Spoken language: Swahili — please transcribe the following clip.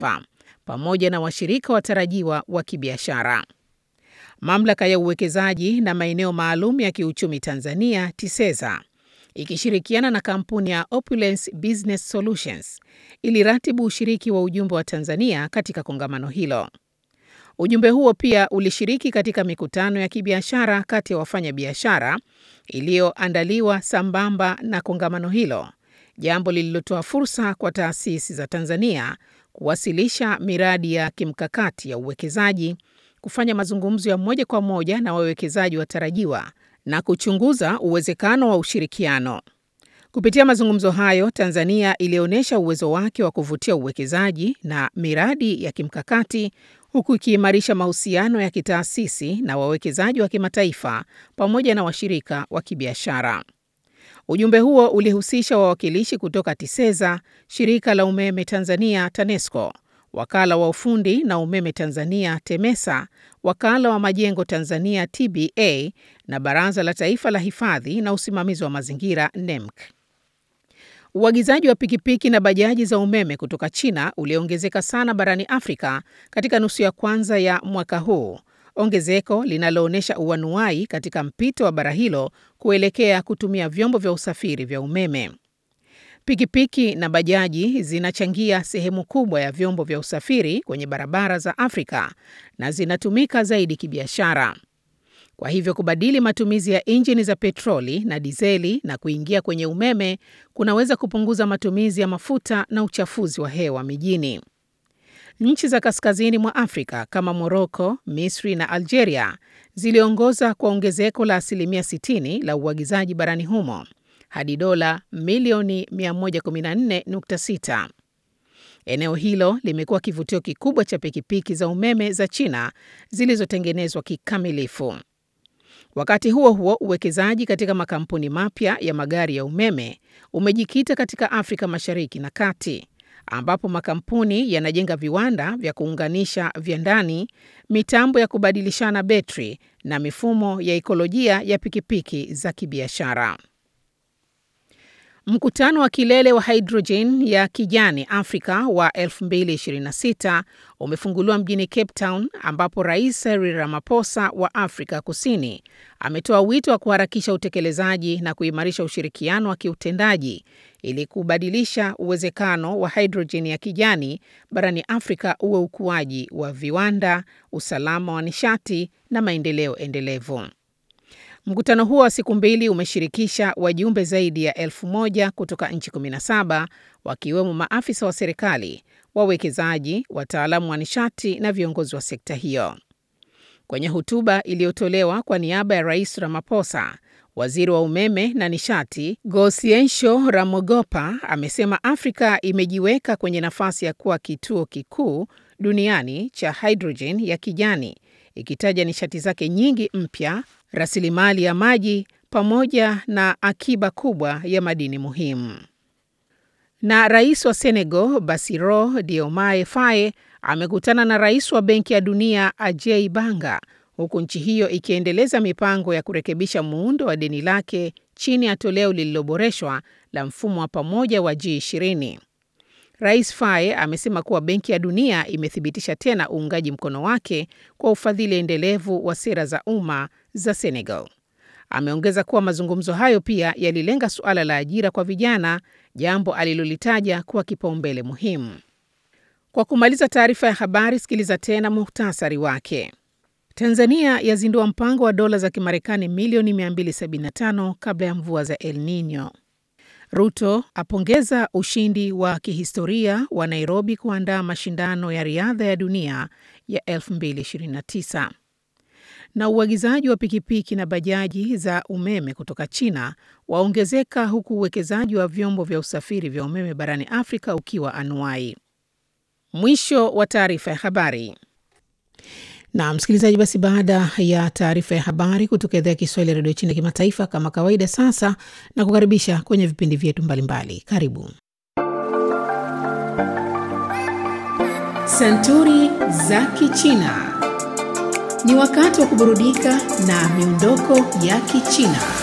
kimataifa pamoja na washirika watarajiwa wa kibiashara. Mamlaka ya uwekezaji na maeneo maalum ya kiuchumi Tanzania TISEZA ikishirikiana na kampuni ya Opulence Business Solutions iliratibu ushiriki wa ujumbe wa Tanzania katika kongamano hilo. Ujumbe huo pia ulishiriki katika mikutano ya kibiashara kati ya wafanyabiashara iliyoandaliwa sambamba na kongamano hilo, jambo lililotoa fursa kwa taasisi za Tanzania kuwasilisha miradi ya kimkakati ya uwekezaji, kufanya mazungumzo ya moja kwa moja na wawekezaji watarajiwa na kuchunguza uwezekano wa ushirikiano. Kupitia mazungumzo hayo, Tanzania ilionyesha uwezo wake wa kuvutia uwekezaji na miradi ya kimkakati huku ikiimarisha mahusiano ya kitaasisi na wawekezaji wa kimataifa pamoja na washirika wa kibiashara. Ujumbe huo ulihusisha wawakilishi kutoka TISEZA, shirika la umeme Tanzania TANESCO, wakala wa ufundi na umeme Tanzania TEMESA, wakala wa majengo Tanzania TBA na baraza la taifa la hifadhi na usimamizi wa mazingira NEMC. Uagizaji wa pikipiki na bajaji za umeme kutoka China uliongezeka sana barani Afrika katika nusu ya kwanza ya mwaka huu, ongezeko linaloonyesha uanuai katika mpito wa bara hilo kuelekea kutumia vyombo vya usafiri vya umeme. Pikipiki na bajaji zinachangia sehemu kubwa ya vyombo vya usafiri kwenye barabara za Afrika na zinatumika zaidi kibiashara. Kwa hivyo kubadili matumizi ya injini za petroli na dizeli na kuingia kwenye umeme kunaweza kupunguza matumizi ya mafuta na uchafuzi wa hewa mijini. Nchi za kaskazini mwa Afrika kama Moroko, Misri na Algeria ziliongoza kwa ongezeko la asilimia 60 la uagizaji barani humo hadi dola milioni 114.6. Eneo hilo limekuwa kivutio kikubwa cha pikipiki za umeme za China zilizotengenezwa kikamilifu. Wakati huo huo, uwekezaji katika makampuni mapya ya magari ya umeme umejikita katika Afrika Mashariki na Kati, ambapo makampuni yanajenga viwanda vya kuunganisha vya ndani, mitambo ya kubadilishana betri na mifumo ya ikolojia ya pikipiki za kibiashara. Mkutano wa kilele wa hidrojeni ya kijani Afrika wa 2026 umefunguliwa mjini Cape Town ambapo Rais Cyril Ramaphosa wa Afrika Kusini ametoa wito wa kuharakisha utekelezaji na kuimarisha ushirikiano wa kiutendaji ili kubadilisha uwezekano wa hidrojeni ya kijani barani Afrika uwe ukuaji wa viwanda, usalama wa nishati na maendeleo endelevu. Mkutano huo wa siku mbili umeshirikisha wajumbe zaidi ya elfu moja kutoka nchi 17 wakiwemo maafisa wa serikali, wawekezaji, wataalamu wa nishati na viongozi wa sekta hiyo. Kwenye hotuba iliyotolewa kwa niaba ya Rais Ramaphosa, waziri wa umeme na nishati Gosiensho Ramogopa amesema Afrika imejiweka kwenye nafasi ya kuwa kituo kikuu duniani cha hidrojeni ya kijani, ikitaja nishati zake nyingi mpya rasilimali ya maji pamoja na akiba kubwa ya madini muhimu. Na rais wa Senegal Bassirou Diomaye Faye amekutana na rais wa Benki ya Dunia Ajay Banga, huku nchi hiyo ikiendeleza mipango ya kurekebisha muundo wa deni lake chini ya toleo lililoboreshwa la mfumo wa pamoja wa G20. Rais Faye amesema kuwa Benki ya Dunia imethibitisha tena uungaji mkono wake kwa ufadhili endelevu wa sera za umma za Senegal. Ameongeza kuwa mazungumzo hayo pia yalilenga suala la ajira kwa vijana, jambo alilolitaja kuwa kipaumbele muhimu. Kwa kumaliza taarifa ya habari, sikiliza tena muhtasari wake. Tanzania yazindua mpango wa dola za Kimarekani milioni 275 kabla ya mvua za El Nino. Ruto apongeza ushindi wa kihistoria wa Nairobi kuandaa mashindano ya riadha ya dunia ya 2029. Na uagizaji wa pikipiki na bajaji za umeme kutoka China waongezeka huku uwekezaji wa vyombo vya usafiri vya umeme barani Afrika ukiwa anuai. Mwisho wa taarifa ya habari. Na msikilizaji, basi baada ya taarifa ya habari kutoka idhaa ya Kiswahili ya redio China kimataifa, kama kawaida, sasa na kukaribisha kwenye vipindi vyetu mbalimbali. Karibu Santuri za Kichina. Ni wakati wa kuburudika na miondoko ya Kichina.